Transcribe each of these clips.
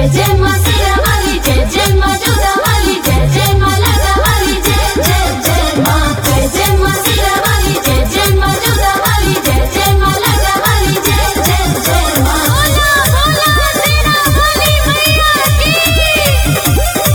जय जय माँ सिया वाली जय जय माँ जोधा वाली जय जय माँ लता वाली जय जय जय माँ जय जय माँ सिया वाली जय जय माँ जोधा वाली जय जय माँ लता वाली जय जय जय माँ बोला बोला तेरा वाली मैया की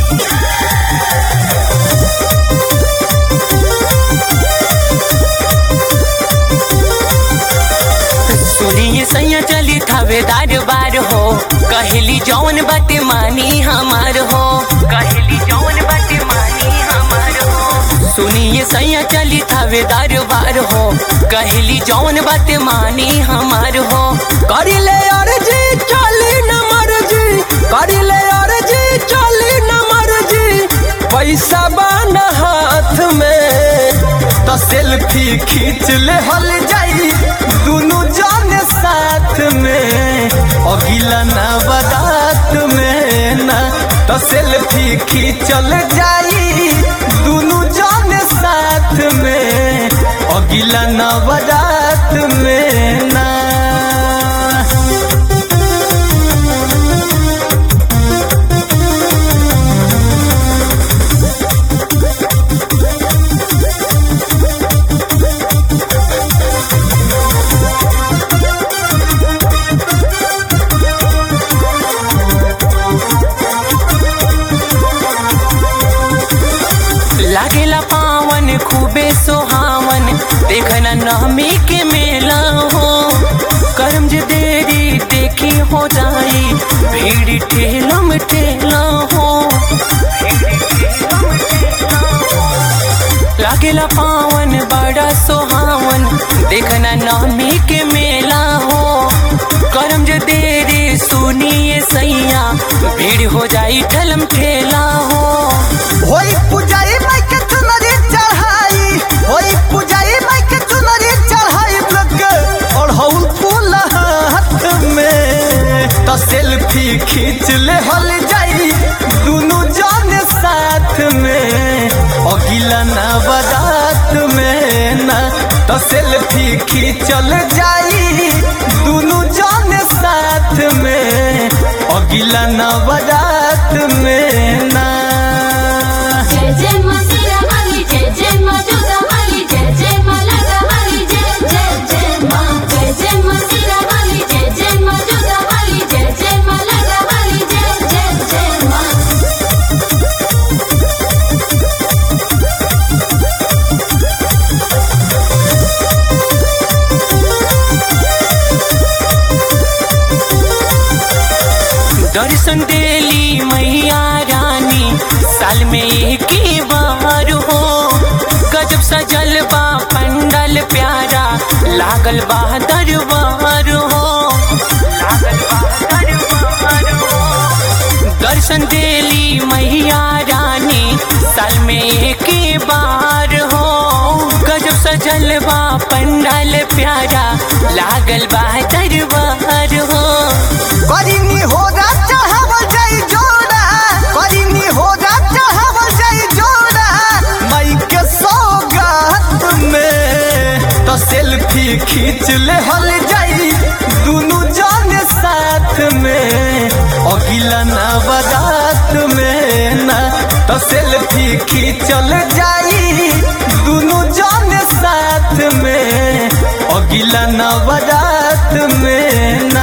सुनिए सैया चली थावेदार बार हो कहली जौन बाटे मानी हमार हो कहली जौन बाटे मानी हमार हो सुनिए सैया चली थावेदार बार हो कहली जौन बाटे मानी हमार हो करिले अर्जी चली न मर्जी करिले अर्जी चली न मर्जी पैसा बान हाथ में तो सेल्फी खींच ले हल जाई दोनों जाने साथ में अगिला ना बारात में ना तो सेल्फी खींचल जाई दोनों जाने साथ में अगिला ना बारात में ना लागेला पावन खूबे सोहावन देखना नहमी के मेला हो करम जे देरी देखी हो जाई भीड़ ठेलम ठेला हो लागेला पावन बड़ा सोहावन देखना नहमी के मेला हो करम जे देरी सुनिए सैया भीड़ हो जाई ठलम ठेला हो होई पुजारी माई के चुनरी चढ़ाई होई पुजारी माई के चुनरी चढ़ाई लग और हौल फूल हाथ में तो सेल्फी खींच ले हल जाई दोनों जाने साथ में अगिला ना बारात में ना तो सेल्फी खींचल जाई दोनों जाने साथ में अगिला ना बारात में ना जय जय माँ सिया वाली जय जय माँ जोधा वाली जय जय माँ लता वाली जय जय जय माँ जय जय माँ सिया वाली जय जय माँ जोधा वाली जय जय माँ लता वाली जय जय जय माँ दर्शन देली मैया रानी साल में एक ही बार हो गजब सजल बा पंडल प्यारा लागल बा दरबार हो लागल बा दरबार हो दर्शन देली मैया रानी साल में एक ही बार हो गजब सजल बा पंडल प्यारा लागल बा दरबार हो करिनी होगा चढ़ावल जाई जोड़ा करिनी होगा चढ़ावल जाई जोड़ा माई के सौगात में तो सेल्फी खींच ले हल जाई दोनों जाने साथ में अगिला ना बारात में ना तो सेल्फी खींचल जाई दोनों जाने साथ में अगिला ना बारात में ना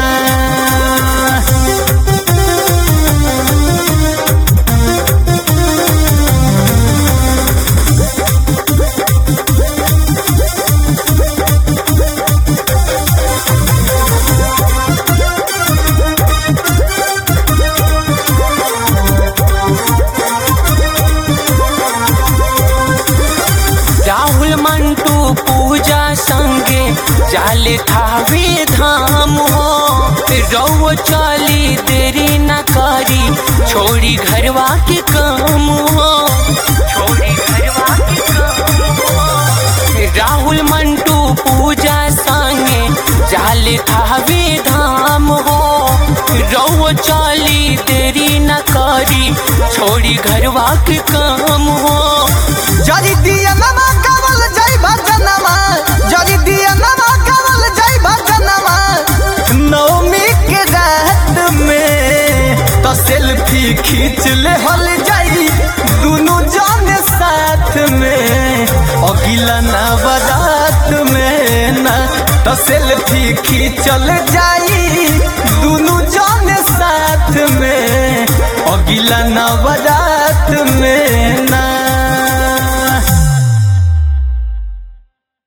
राहुल मंटू पूजा संगे जाले थावे धाम हो रौ चली देरी न करी छोड़ी घरवा के काम हो छोड़ी घरवा के काम हो राहुल मंटू पूजा संगे जाले थावे धाम हो रौ चली देरी न करी छोड़ी घरवा के काम हो जरी दिया नमा कवल जाई भजनमा जरी दिया नमा कवल जाई भजनमा नवमी के रात में तो से खींच ले हल जाई दोनों जाने साथ में अगिला ना बारात में ना तो सेल्फी खींचल जाई दोनों जाने साथ में अगिला ना बारात में